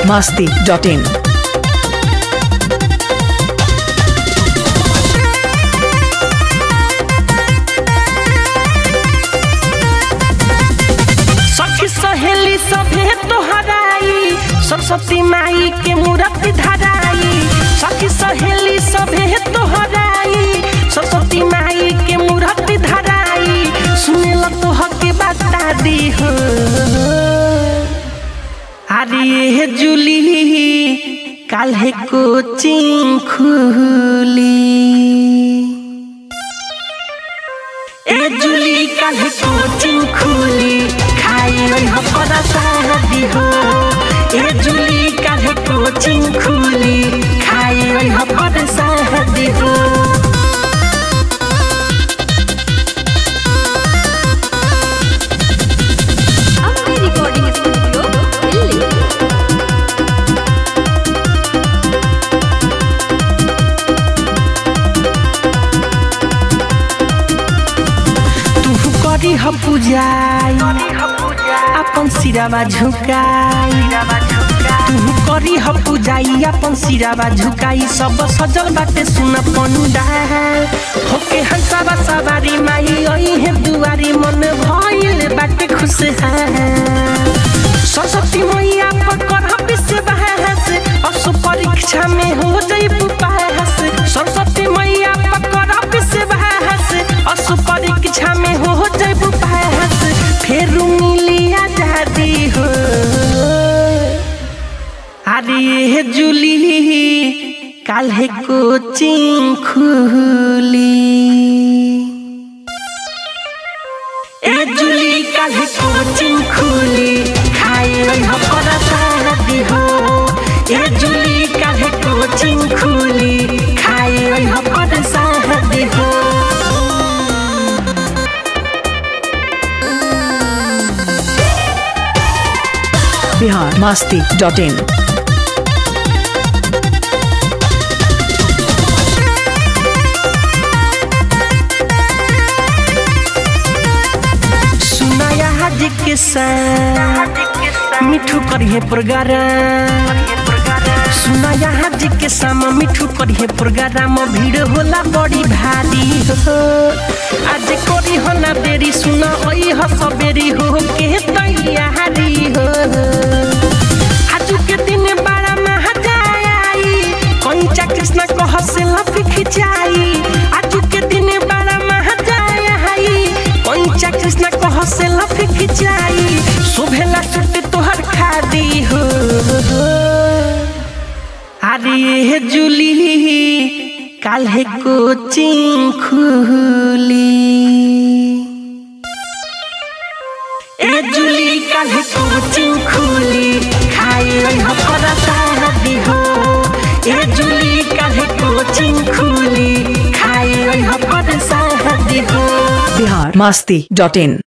masti.in. सखी सहेली सभे तोहराई सरस्वती माई के मूर्ति धराई सखी सहेली सभे तोहराई सरस्वती माई के मूर्ति धराई सुनेल तोह के बता दी हो अरे ये जुली काल्हे कोचिंग खुली ए जुली काल्हे कोचिंग खुली खाई ओइ हो परा शादी हो ए जुली काल्हे कोचिंग खुली खाई ओइ हो परा शादी हो अपनी रिकॉर्डिंग स्टूडियो दिल्ली तू करी ह पूजाई अपन सिरावा झुकाई तू करी ह पूजाई अपन सिरावा झुकाई सब सजल बाटे सुन पंडाल होके हंसावा सवारी माई ओई है दुआरी मन भइल बाटे खुशहाल सरस्वती मैया पकड़ विश्व बहस असु परीक्षा में हो जइबू पास सरस्वती मैया पकड़ विश्व बहस असु परीक्षा में हो जइबू पास फेर मिली आजादी हो अरे ये जुली काल्हे कोचिंग खुली ए जुली काल्हे कोचिंग खुली खाई ओइ हो परा शादी हो ए जुली काल्हे कोचिंग खुली खाई ओइ हो परा शादी हो Bihar masti.in. सुनाया हज के साथ मिठू करिए प्रोग्राम सुनाया हज के साम मिठू करिए प्रोग्राम भीड़ होला बड़ी भारी हो आज करी हो ना देरी सुना ओई हो सबेरी हो के तैयारी हो आज के दिन बड़ा महजाई कंचा कृष्ण कह से लपी खिंचाई आज के दिन बड़ा महजाई कंचा कृष्ण कह से लपी खिंचाई शोभेला सुट तोहर खादी हो अरे ये जुली काल्हे कोचिंग खुली ए जुली काल्हे कोचिंग खुली खाई ओइ हो परा शादी हो ए जुली काल्हे कोचिंग खुली खाई ओइ हो परा शादी हो Bihar masti.in.